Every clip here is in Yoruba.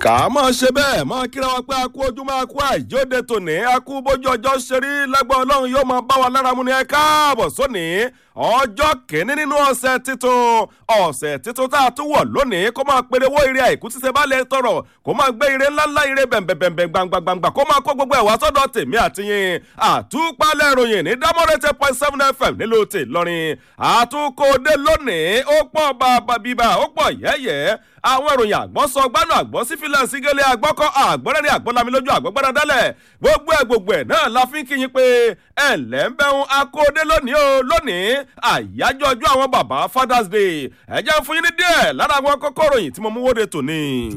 kà á mọ̀ ṣe bẹ́ẹ̀ mọ̀ kíra wa pé a kú ojú máa kú àìjóde tòní a kú bójú ọjọ́ ṣe rí lágbọ́ ọlọ́run yóò máa bá wa lára mu ní ẹ káàbọ̀ sóní ọjọ́ kìíní nínú ọ̀sẹ̀ titun ọ̀sẹ̀ titun tá a tún wọ̀ lónìí kó máa péré owó ire àìkú tí ṣe bá lè tọrọ kó máa gbé ire ńláńlá ire bẹ̀m̀bẹ̀m̀bẹ̀ gbàngbàngbà kó máa kó gbogbo ẹ̀wà sọ́dọ̀ tèmi àtìyìn àtúpalẹ̀ ìròyìn ní dámọ́rẹ́tẹ̀ point seven fm nílùú tè lọ́rin àtúkòdé lónìí ó pọ̀ bàbà bíbà ó pọ̀ yẹ́yẹ́ àwọn ìròyìn àgbọ̀n sọ gbánú àgbọ̀n sí fílẹ̀ sígẹ́lẹ́ àgbọ̀kọ́ àgbọ̀rẹ́rẹ́ àgbọ̀lami lójú àgbọ̀gbọ́dá dálẹ̀ gbogbo ẹ̀ gbogbo ẹ̀ náà la fi ń kíyìn pé ẹ̀ ǹlẹ́ ń bẹ́hùn akóde lónìí o lónìí àyájọ́ ọjọ́ àwọn bàbá father's day ẹ jẹ́ fún yín ní díẹ̀ lára àwọn kókó ìròyìn tí mo mú wóde tòní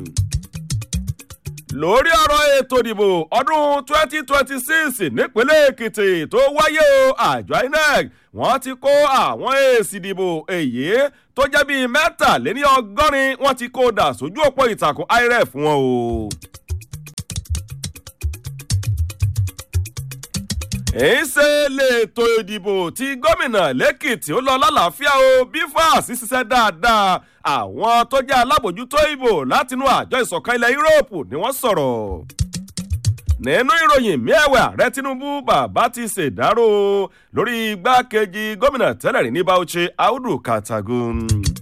lórí ọ̀rọ̀ ètò ìdìbò ọdún 2026 nípínlẹ̀ èkìtì tó wáyé o àjọ inec wọ́n ti kó àwọn èsì ìdìbò èyí tó jẹ́ bíi mẹ́tàléní ọgọ́rin wọ́n ti kó dà sójú òpó ìtàkùn iref wọn o. èyíṣe lètò ìdìbò tí gómìnà lẹ́kìtì ó lọ lálàáfíà o bí fáàsì ṣiṣẹ́ dáadáa àwọn tó jẹ́ alábòjútó ìbò látinú àjọ ìsọ̀kan ilẹ̀ yúróòpù ni wọ́n sọ̀rọ̀ nínú ìròyìn miẹ̀wẹ̀ ààrẹ tinubu bàbá ti ṣèdárò lórí igbákejì gómìnà tẹ́lẹ̀ rí ní bauchi audu katagun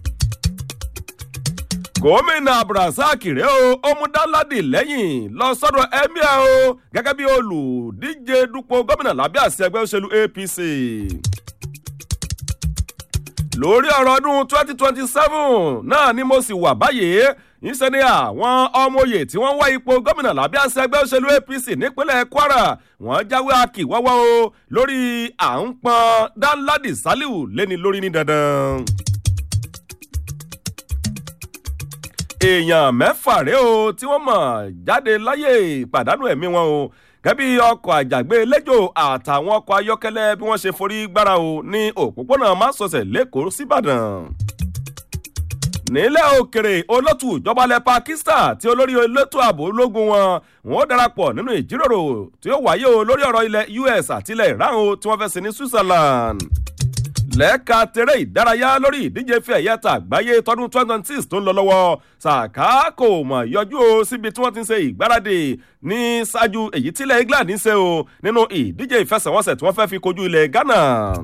gómìnà abdulrasaq rèé o ó mú dáládì lẹ́yìn lọ sọ́dọ̀ emir o gẹ́gẹ́ bí olùdíje dupò gómìnà lábẹ́ àṣẹ ẹgbẹ́ òṣèlú apc lórí ọ̀rọ̀ ọdún twenty twenty seven náà ni mo sì wà báyìí ìṣe ni àwọn ọmọoyè tí wọ́n wá ipò gómìnà lábẹ́ àṣẹ ẹgbẹ́ òṣèlú apc nípínlẹ̀ kwara wọ́n jáwé akíwọ́wọ́ o lórí à ń pọn dánládì saliu lẹ́ni lórí ní dandan. èèyàn mẹ́fà rèé o tí wọ́n mọ̀ jáde láyé ìpàdánù ẹ̀mí wọn o gẹ́bí ọkọ̀ àjàgbé lẹ́jọ́ àtàwọn ọkọ̀ ayọ́kẹ́lẹ́ bí wọ́n ṣe forí gbára o ní òpópónà másọ̀sẹ̀ lẹ́kọ̀ọ́ síbàdàn. nílẹ̀ òkèrè olótù ìjọbalẹ̀ pakistan tí olórí elétò ààbò ológun wọn wọn darapọ̀ nínú ìjíròrò tí ó wáyé o lórí ọ̀rọ̀ ilẹ̀ us àti ilẹ̀ iran o tí wọ́n fẹ́ sí ní switzerland lẹ́ka tẹ̀rẹ̀ ìdárayá lórí ìdíje fi ẹ̀yẹ ta àgbáyé tọdún twenty twenty six tó ń lọ lọ́wọ́ sàká kò mọ̀ yọjú o síbi tí wọ́n ti ń ṣe ìgbáradì ní ṣáájú èyí tílẹ̀ england ń ṣe o nínú ìdíje ìfẹsẹ̀wọnsẹ̀ tí wọ́n fẹ́ fi kojú ilẹ̀ ghana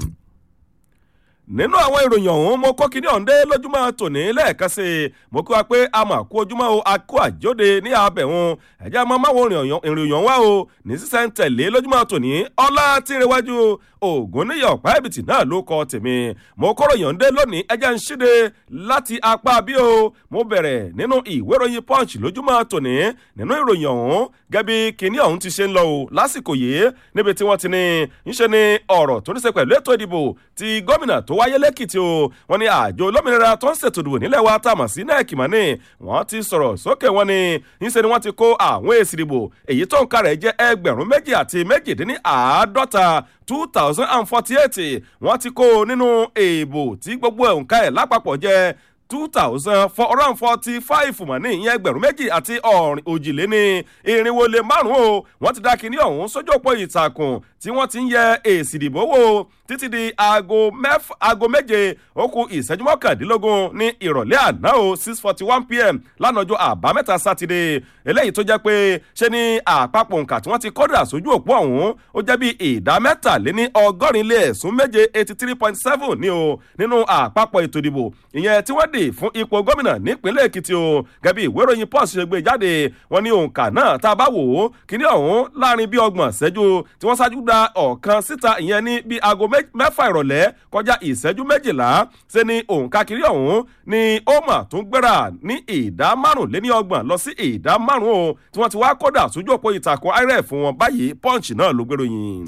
nínú àwọn ìròyìn ọ̀hún mo kó kíní ọ̀ǹdé lójúmọ́ tòní lẹ́ẹ̀kan sí i mo kí wa pé a mà kú ojúmọ́ o a kú àjóde ní abẹ̀hún ẹ̀jẹ̀ máa máwọn ìròyìn wá o ní sísẹ́ ń tẹ̀lé lójúmọ́ tòní ọlá tí ń rewájú ògùn níyọ̀ pàẹ́bìtì náà ló kọ tèmi mo kóró yọ̀ǹdé lónìí ẹ̀jẹ̀ ń ṣíde láti apá bí o mo bẹ̀rẹ̀ nínú ìwé ìròyìn punch lójúmọ́ tòní nínú ìròyìn ọ̀hún gẹ́bí kíní ọ̀hún ti ṣe ń lọ o lásìkò yìí níbi tí wọ́n ti ní ń ṣe ní ọ̀rọ̀ tó ní ṣe pẹ̀lú ètò ìdìbò ti gómìnà tó wáyé lẹ́kìtì o wọ́n ní àjọ olómìnira tó ń ṣètò ìdìbò nílẹ̀ wa tá a mọ̀ sí nẹ́ẹ̀kì mọ́ ni wọ́n ti sọ̀rọ̀ sókè wọn ni ńṣe ni wọ́n ti kó àwọn èsì ìdìbò èyí tó ń ka rẹ̀ jẹ́ ẹgbẹ̀rún méjì àti méjìdínláàádọ́ta two thousand and forty eight wọ́n ti kó nínú èèbò tí gbogbo òǹkà ẹ̀ lápapọ̀ jẹ́ two thousand four hundred and forty five mọ̀ ní ìyẹn ẹgbẹ̀rún méjì àti ọ̀rìn òjìléní irinwó lé márùn-ún o wọ́n ti dá kinní ọ̀hún sójú òpó ìtàkùn tí wọ́n ti ń yẹ èsì ìdìbò wò títí di aago mẹ́fà aago méje ó kù ìṣẹ́jú mọ́kàndínlógún ní ìrọ̀lẹ́ àná o six forty one pm lánàá ọjọ́ àbámẹ́ta sátidé eléyìí tó jẹ́ pé ṣe ni àpapọ̀ nǹka tí wọ́n ti kọ́dà sójú òpó ọ̀hún ó jẹ́ bí ìdá mẹ́tàléní ọgọ́rin lé ẹ̀sùn méje eighty three point seven ní o nínú àpapọ̀ ètò ìdìbò ìyẹn tí wọ́n dì fún ipò gómìnà nípínlẹ̀ èkìtì o gẹ́bí ìwé ìròyìn pọ́s ṣe gbé jáde wọ́n ní òǹkà náà tá a bá wò ó kíní ọ̀hún láàrin bí ọgbọ̀n ṣẹ́jú tí wọ́n ṣáájú da ọ̀kan síta ìyẹn ní bí aago mẹ́fà ìrọ̀lẹ́ kọjá ìṣẹ́jú méjìlá ṣe ni òǹkà kiri ọ̀hún ni ó mà tún gbéra ní ìdá márùnléní ọgbọ̀n lọ sí ìdá márùn o tí wọ́n ti wá kódà sójú òpó ìtàkùn irf fún wọn báyìí punch náà ló gbèròyìn.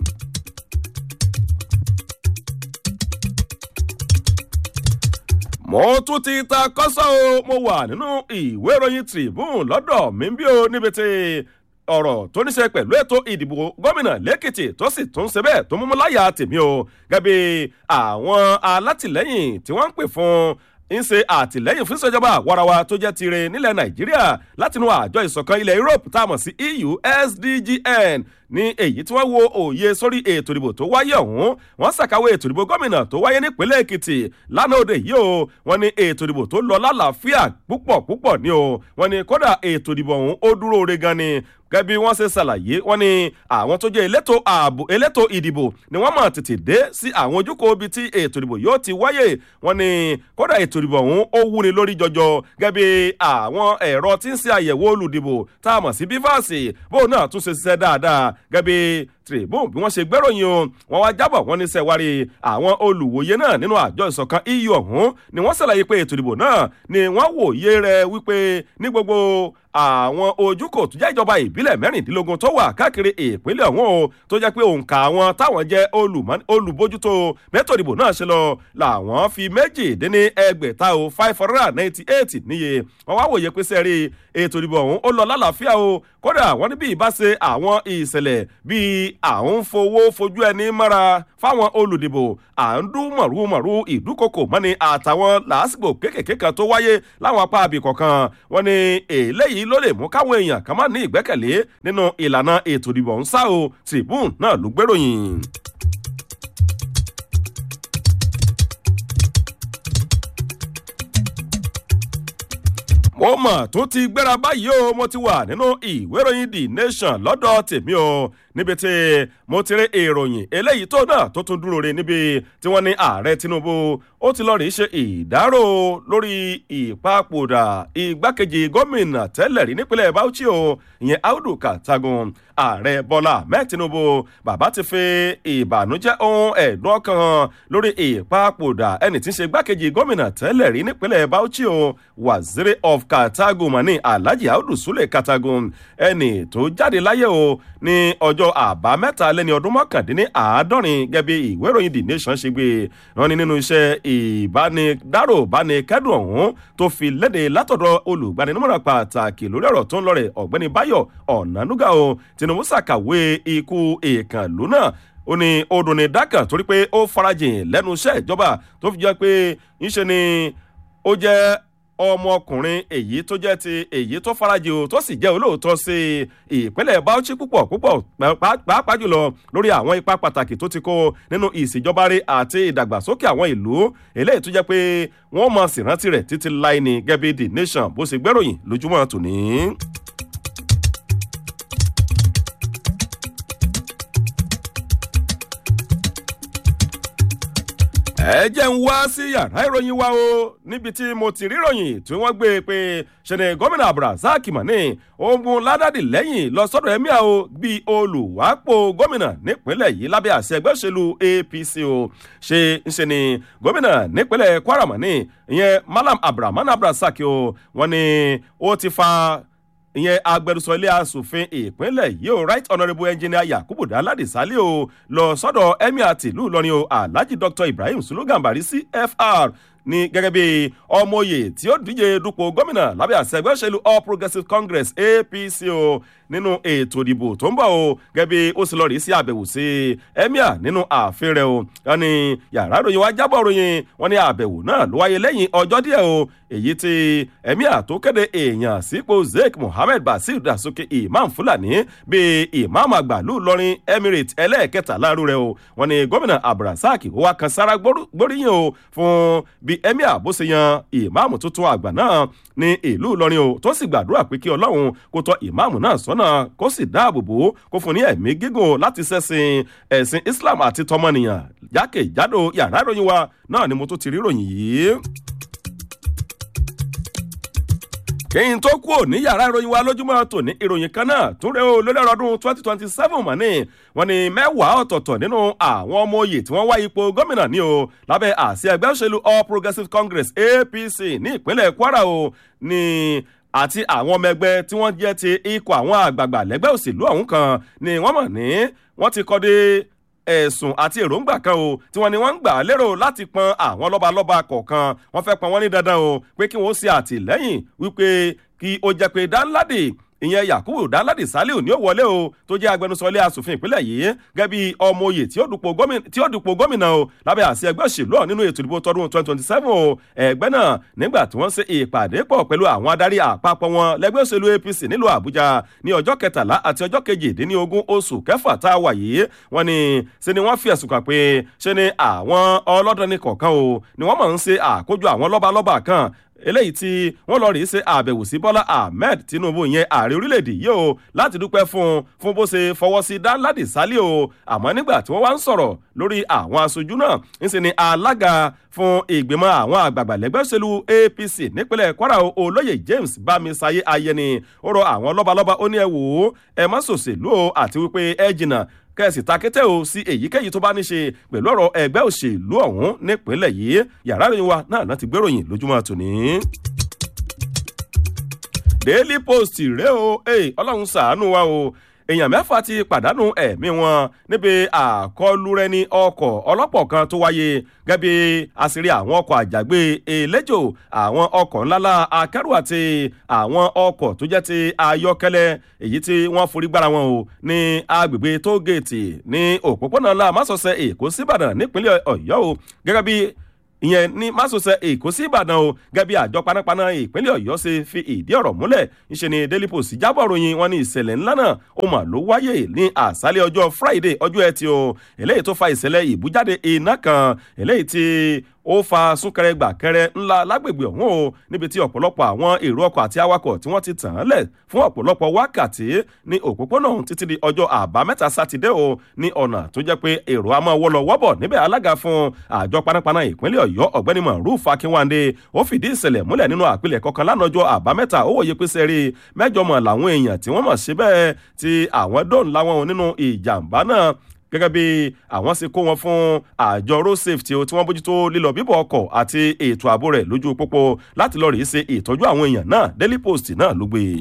mo tún ti ta kọ́sọ́ o mo wà nínú ìwé ìròyìn tribune lọ́dọ̀ mi bí o níbi tí ọ̀rọ̀ tó ní ṣe pẹ̀lú ètò ìdìbò gómìnà lẹ́kìtì tó sì tún ṣe bẹ́ẹ̀ tó múmú láyà tèmi o gẹ́gẹ́ àwọn alátìlẹ́yìn tí wọ́n ń pè fún ń ṣe àtìlẹ́yìn fún ìṣèjọba warawa tó jẹ́ tirẹ̀ nílẹ̀ nàìjíríà látinú àjọ ìṣọ̀kan ilẹ̀ europe tá a mọ̀ sí eu sdgn ní èyí tí wọ́n wo òye sórí ètò ìdìbò tó wáyé ọ̀hún wọ́n ṣàkàwé ètò ìdìbò gómìnà tó wáyé nípínlẹ̀ èkìtì lánàá òde yìí o wọ́n ní ètò ìdìbò tó lọ lálàáfíà púpọ̀ púpọ̀ ni o wọ́n ní kódà ètò ìdìbò ọ̀hún ó dúró re gan ni gẹ́gẹ́ bí wọ́n ṣe ṣàlàyé wọ́n ní àwọn tó jẹ́ elétò ààbò elétò ìdìbò ni wọ́n mọ̀ tètè dé sí àwọn ojúkò ibi tí ètò ìdìbò yóò ti wáyé wọ́n ní kódà ètò ìdìbò ọ̀hún ó wúni lórí jọjọ gẹ́gẹ́ bí àwọn ẹ̀rọ tí ń ṣe àyẹ̀wò olùdìbò tá a mọ̀ sí bífàsì bóun náà tún ṣe ṣiṣẹ́ dáadáa gẹ́gẹ́ bí tribune bí wọ́n ṣe gbẹ́ròyìn o wọ́n wá jábọ̀ wọ́n ní sẹ́wárí àwọn olùwòye náà nínú àjọ ìṣọ̀kan eu ọ̀hún ni wọ́n ṣàlàyé pé ètò ìdìbò náà ni wọ́n wòye rẹ̀ wípé ní gbogbo àwọn ojúkò tó jẹ́ ìjọba ìbílẹ̀ mẹ́rìndínlógún tó wà káàkiri ìpínlẹ̀ ọ̀hún o tó jẹ́ pé òǹkà àwọn táwọn jẹ́ olùbójútó mẹ́tò ìdìbò náà ṣe lọ làwọn fi méjì dín ní ẹgbẹ̀ta o five hundred and ninety eight níye wọ́n wá wòye pé sẹ́rí ètò ìdìbò ọ̀hún ó lọ lálàáfíà o kódà wọ́n ní bí ìbá ṣe àwọn ìṣẹ̀lẹ̀ bíi à ń fowó fojú ẹni mọ́ra fáwọn olùdìbò à ń dún mọ̀rúmọ̀rú ìdúkokò mọ́ni àtàwọn làásìgbò kéékèèké kan tó wáyé láwọn apá abì kọ̀ọ̀kan wọ́n ní eléyìí ló lè mú káwọn èèyàn kan má ní ìgbẹ́kẹ̀lé nínú ìlànà ètò ìdìbò ń sá o tribune náà ló gbéròyìn. mo mọ̀ tó ti gbéra báyìí o mo ti wà nínú ìwé ìròyìn the nation lọ́dọ̀ tèmi o níbi tí mo ti rí ìròyìn eléyìí tó náà tó tún dúró re níbi tí wọ́n ní ààrẹ tinubu ó ti lọ́ọ́ rí ṣe ìdárò lórí ìpapòdà igbákejì gómìnà tẹ́lẹ̀ rí nípínlẹ̀ bauchi o ìyẹn audu katagun ààrẹ bọ́lá ahmed tinubu bàbá ti fi ìbànújẹ́ ohun ẹ̀dùn ọkàn lórí ìpapòdà ẹni tí ń ṣe igbákejì gómìnà tẹ́lẹ̀ rí nípínlẹ̀ bauchi o waziri of katagun mani alhaji audu sule katagun ẹni tó jáde láyé o ní ọjọ́ àbámẹ́ta lẹ́ni ọdún mọ́kàndínní àádọ́rin gẹ́bí ìwé ìròyìn the nation ṣe gbé wọn ní nínú iṣẹ́ ìbánidárò bánikẹ́dùn ọ̀hún tó fi léde látọ̀dọ̀ olùgbaninimọ̀ràn pàtàkì lórí ọ̀rọ̀ tó ń lọ rẹ̀ ọ̀gbẹ́ni báyọ̀ ọ̀nànúgà o tinubu ṣàkàwé ikú ìkànnlú náà ó ní odò ní dákàn torí pé ó farajìn lẹ́nu iṣẹ́ ìjọba tó fi jẹ́ pé ńṣe ni ó jẹ́ ọmọkùnrin èyí tó jẹ́ ti èyí tó farajì o tó sì jẹ́ olóòótọ́ sí ìpínlẹ̀ bauchi púpọ̀ púpọ̀ pàápàá jùlọ lórí àwọn ipa pàtàkì tó ti kó nínú ìṣèjọba rẹ̀ àti ìdàgbàsókè àwọn ìlú eléyìí tó jẹ́ pé wọ́n mọ̀ sí rántí rẹ̀ títí láì ní gẹ́bí the nation bó ṣe gbẹ́ròyìn lójúmọ́ tòní. ẹ jẹ́ ń wá sí yàrá ìròyìn wa o níbi tí mo ti ríròyìn tí wọ́n gbé e pé ṣẹ̀nẹ̀ gómìnà abdulrasaq mani ogun ládàdì lẹ́yìn lọ sọ́dọ̀ emir o bíi olùwápò gómìnà nípínlẹ̀ yìí lábẹ́ àṣẹ ẹgbẹ́ òṣèlú apc o ṣe ń ṣe ni gómìnà nípínlẹ̀ kwara mani ìyẹn malam abdulrahman abdulrasaq o wọ́n ní ó ti fa ìyẹn agbẹnusọ ilé asòfin ìpínlẹ̀ yìí o right honourable engineer yakubu daladi sali o lọ sọ́dọ̀ emir tìlú ìlọrin o alhaji dr ibrahim sulugambari cfr ní gẹ́gẹ́ bí ọmọye tí ó díje dupò gómìnà lábẹ́ àṣẹ ẹgbẹ́ òṣèlú all progressives congress apc o nínú ètò ìdìbò tó ń bọ̀ o gẹ́gẹ́ bí ó sì lọ rí sí àbẹ̀wò sí emir nínú ààfin rẹ̀ o wọ́n ní yàrá ìròyìn wa jábọ̀ ròyìn wọ́n ní àbẹ̀wò náà ló wáyé lẹ́yìn ọjọ́ díẹ̀ o èyí tí emir tó kéde èèyàn sípò sheikh mohammed basir dasuki imam fulani bíi imam àgbàlú lọrin emirate ẹlẹ́ẹ̀kẹta láàrú rẹ̀ o wọ́n ní gómìnà abdulrasaq ó wá kan sára gbóríyìn o fún bí emir bó ṣe yan ìmáàmù tuntun àgbà náà ní ìlú ìlọrin o tó sì gbàdúrà pé kí ọlọ́run kó tọ́ ìmáàmù náà sọ́nà kó sì dáàbò bò ó kó fún ní ẹ̀mí gígùn láti ṣẹ̀sìn ẹ̀sìn islam àti tọmọnìyàn jákèjádò yàrá ìròyìn wa náà ni mo tó ti rí ìròyìn yìí kí n tó kúrò ní yàrá ìròyìn wa lójúmọ́ tòní ìròyìn kan náà tún rẹ o lórí ọdún twenty twenty seven mọ̀ ní wọ́n ní mẹ́wàá ọ̀tọ̀ọ̀tọ̀ nínú àwọn ọmọ oyè tí wọ́n wá ipò gómìnà ní o lábẹ́ àṣẹ ẹgbẹ́ òṣèlú all progressives congress apc ní ìpínlẹ̀ kwara o ní àti àwọn ọmọ ẹgbẹ́ tí wọ́n jẹ́ ti ikọ̀ àwọn àgbààgbà lẹ́gbẹ́ òṣèlú ọ̀hún kan ni wọ́n mọ̀ ní wọ́n ti kọ́ dé ẹ̀sùn àti èròǹgbà kan o tí wọ́n ní wọ́n ń gbà lérò láti pọn àwọn lọ́balọ́ba kọ̀ọ̀kan wọ́n fẹ́ pọn wọ́n ní dandan o pé kí wọ́n ṣe àtìlẹ́yìn wípé kí ó jẹ́ pé dáńládì ìyẹn yakubu danladi saliu ní ó wọlé o tó jẹ́ agbẹnusọ ilé asòfin ìpínlẹ̀ yìí gẹ́gẹ́ bí ọmọ oyè tí ó dupò gómìnà o lábẹ́ àṣẹ ẹgbẹ́ òṣèlú ọ̀ nínú ètò ìdìbò tọdún twenty twenty seven o ẹgbẹ́ náà nígbà tí wọ́n ṣe ìpàdé pọ̀ pẹ̀lú àwọn adarí àpapọ̀ wọn lẹ́gbẹ́ òṣèlú apc nílùú àbújá ní ọjọ́ kẹtàlá àti ọjọ́ kejìdínlógún oṣù kẹfà tá a wà yìí wọ́n ní ṣe ni wọ́n fi ẹ̀sùn kàn pé ṣe ni àwọn ọlọ́dọ̀ni kọ̀ọ̀kan o ni wọ́n máa ń ṣe àkójọ àwọn lọ́balọ́ba kan eléyìí tí wọ́n lọ rí ṣe àbẹ̀wò sí bọ́lá ahmed tinubu yẹn ààrẹ orílẹ̀-èdè yìí o láti dúpẹ́ fún un fún bó ṣe fọwọ́ sí danladi sálí o àmọ́ nígbà tí wọ́n wá ń sọ̀rọ̀ lórí àwọn aṣojú náà ń ṣe ni alága fún ìgbìmọ̀ àwọn àgbààgbà lẹ́gbẹ́ òṣèlú apc nípínlẹ̀ kwara olóyè james bámisáyé ayẹni ó rọ àwọn lọ́balọ́ba ó ní ẹ wò ó ẹ má ṣòṣèlú o àti wípé ẹ jìnnà kẹ́sì takété o sí èyíkéyìí tó bá ní ṣe pẹ̀lú ọ̀rọ̀ ẹgbẹ́ òṣèlú ọ̀hún nípínlẹ̀ yìí yàrá ìròyìn wa náà láti gbéròyìn lójúmọ́ tòní. daily post rèé o ọlọ́run ṣàánú wa o èèyàn mẹ́fà ti pàdánù ẹ̀mí wọn níbi àkọlùrẹ́ni ọkọ̀ ọlọ́pọ̀ kan tó wáyé gẹ́bí àṣírí àwọn ọkọ̀ àjàgbé eléjò àwọn ọkọ̀ ńláńlá akẹ́rù àti àwọn ọkọ̀ tó jẹ́ ti ayọ́kẹ́lẹ́ èyí tí wọ́n forí gbára wọn o ní agbègbè tógèètì ní òpópónà ńlá másọ̀sẹ̀ èkó síbàdàn nípínlẹ̀ ọ̀yọ́ o gẹ́gẹ́ bí ìyẹn ní másòsẹ èkó sí ìbàdàn o gẹ́gẹ́ bí àjọ panápaná ìpínlẹ̀ ọ̀yọ́ ṣe fi ìdí ọ̀rọ̀ múlẹ̀ ńṣe ni daily post jábọ̀ ròyìn wọn ní ìṣẹ̀lẹ̀ ńlá náà ó mà ló wáyé ní àṣálẹ̀ ọjọ́ friday ọjọ́ ẹtì o eléyìí tó fa ìṣẹ̀lẹ̀ ìbújáde iná kan eléyìí tí ó fa súnkẹrẹ gbàkẹrẹ ńlá lágbègbè ọ̀hún o níbi tí ọ̀pọ̀lọpọ̀ àwọn èrò ọkọ̀ àti awakọ̀ tí wọ́n ti tàn án lẹ̀ fún ọ̀pọ̀lọpọ̀ wákàtí ní òpópónà ọ̀hún títí di ọjọ́ àbámẹ́ta sátidé o ní ọ̀nà tó jẹ́ pé èrò a máa wọ́lọ wọ́bọ̀ níbẹ̀ alága fún àjọ panápaná ìpínlẹ̀ ọ̀yọ́ ọ̀gbẹ́ni maruf akínwándé ó fìdí ìṣẹ̀lẹ̀ múlẹ̀ nínú àpilẹ̀ kọ̀ọ̀kan lánàjọ́ àbámẹ́ta ó wòye pé sẹ́rí mẹ́jọ mọ̀ làwọn èèyàn tí wọ́n mọ̀ síbẹ̀ tí àwọn dóòn láwọn nínú ìjàmbá náà gẹ́gẹ́ bí àwọn ṣe kó wọn fún àjọ road safety tí wọ́n bójútó lílọ bíbọ̀ ọkọ̀ àti ètò ààbò rẹ̀ lójú pópó láti lọ rèé ṣe ìtọ́jú àwọn èèyàn náà daily post náà ló gbé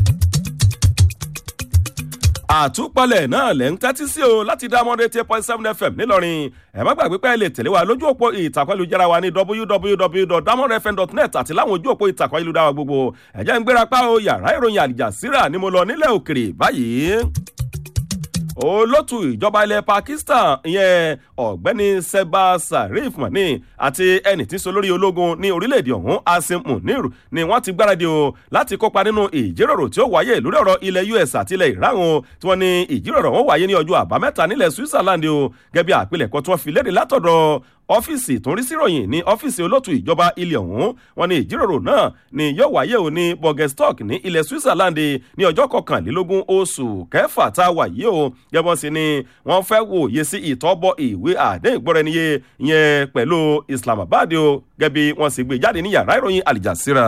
àtúpalẹ̀ náà lẹ́ ń tẹ́tí sí o láti dá mọ́dé eight point seven fm nílọrin ẹ má gbàgbé pé ẹ lè tẹ̀lé wa lójú òpó ìtàkùn ayélujára wa ní www.damodfm.net àti láwọn ojú òpó ìtàkùn ayélujára gbogbo ẹ̀jẹ̀ ń gbéra pa o yàrá ìròyìn àlìjàsíra ni mo lọ nílẹ̀ òkèrè báyìí olótù ìjọba ilẹ̀ pakistan ìyẹn ọ̀gbẹ́ni seba sarif mani àti ẹni tí ń so lórí ológun ní orílẹ̀-èdè ọ̀hún asim munir ni wọ́n ti gbáradì o láti kópa nínú ìjíròrò tí ó wáyé lórí ọ̀rọ̀ ilẹ̀ us àti ilẹ̀ iran o tí wọ́n ní ìjíròrò wọn wáyé ní ọjọ́ àbámẹ́ta nílẹ̀ switzerland o gẹ́gẹ́ bí àpilẹ̀kọ tí wọ́n fi léde látọ̀dọ̀ ọ́fíìsì tó ń rí síròyìn ní ọ́fíìsì olótù ìjọba ilẹ̀ ọ̀hún wọn ní ìjíròrò náà ni yóò wáyé o ní borgestock ní ilẹ̀ switzerland ní ọjọ́ kọkànlélógún oṣù kẹfà tá a wà yìí o gẹ́gẹ́ sí ni wọ́n fẹ́ wòye sí ìtọ́bọ̀ ìwé àdéhùn ìgbọ́ra-ẹniyé yẹn pẹ̀lú islamabad o gẹ́gẹ́ bí wọ́n sì gbé jáde ní yàrá ìròyìn alijasira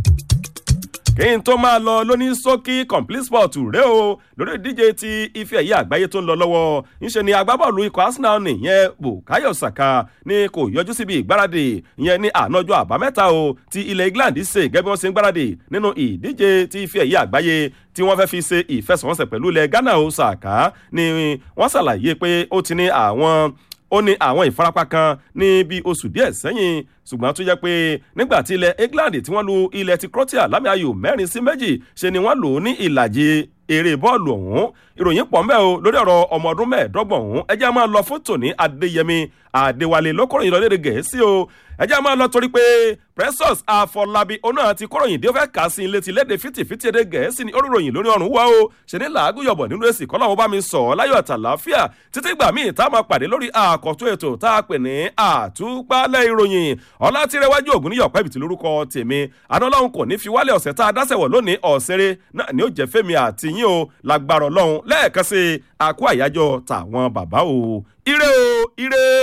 kí n tó máa lọ lóní sókí complete sport rẹ o lórí ìdíje ti ife ẹ̀yẹ àgbáyé tó ń lọ lọ́wọ́ ńṣe ni agbábọ́ọ̀lù ikọ̀ arsenal nìyẹn bukayo saka ni kò yọjú síbi ìgbáradì ìyẹn ní ànájọ́ àbámẹ́ta o ti ilẹ̀ england ṣe gẹ́gẹ́ bí wọ́n ṣe ń gbáradì nínú ìdíje ti ife ẹ̀yẹ àgbáyé tí wọ́n fẹ́ fi ṣe ìfẹsẹ̀wọnsẹ̀ pẹ̀lú ilẹ̀ ghana o saka ni wọ́n ṣàlàyé pé ó ti ní àwọn ó ní àwọn ìfarapa kan ní bí oṣù díẹ̀ sẹ́yìn ṣùgbọ́n tó jẹ́ pé nígbà tí ilẹ̀ england tí wọ́n lu ilẹ̀ ti croatia lámì ayò mẹ́rin sí méjì ṣe ni wọ́n lò ó ní ìlàjì eré bọ́ọ̀lù ọ̀hún ìròyìn pọ̀ mbẹ́ o lórí ọ̀rọ̀ ọmọ ọdún mẹ́ẹ̀ẹ́dọ́gbọ̀n ọ̀hún ẹjẹ́ máa lọ fún tòní adéyẹmí adéwálé lókòròyìn lọ lédè gẹ̀ẹ́sì o ẹjẹ́ máa lọ torí pé precious afọlábí oná àti kóròyìn dé ó fẹ́ kà sí ilé ti léde fìtìfìtì èdè gẹ̀ẹ́sì ní oríròyìn lórí ọ̀run wá o ṣe ní làágùn yọ̀bọ̀ nínú èsì kọ́ làwọn bá mi sọ̀ ọ́ láyọ̀ àtàláfíà títí gbà míì tá a máa pàdé lórí àkọ́tún ètò tá a pè ní àtúpalẹ̀ ìròyìn ọlá tìrẹwájú ògùn níyọ̀ pẹ́bì tí lórúkọ tèmi adọ́láhùn kò ní fi wálé ọ̀sẹ̀ tá a dáṣẹ̀wọ̀ lónìí ọ̀sẹ̀rẹ̀ náà ni ó jẹ́ fẹ́mi àti yín o lágbára ọlọ́run lẹ́ẹ̀kan sí àkó àyájọ́ tàwọn bàbá o ire o ire.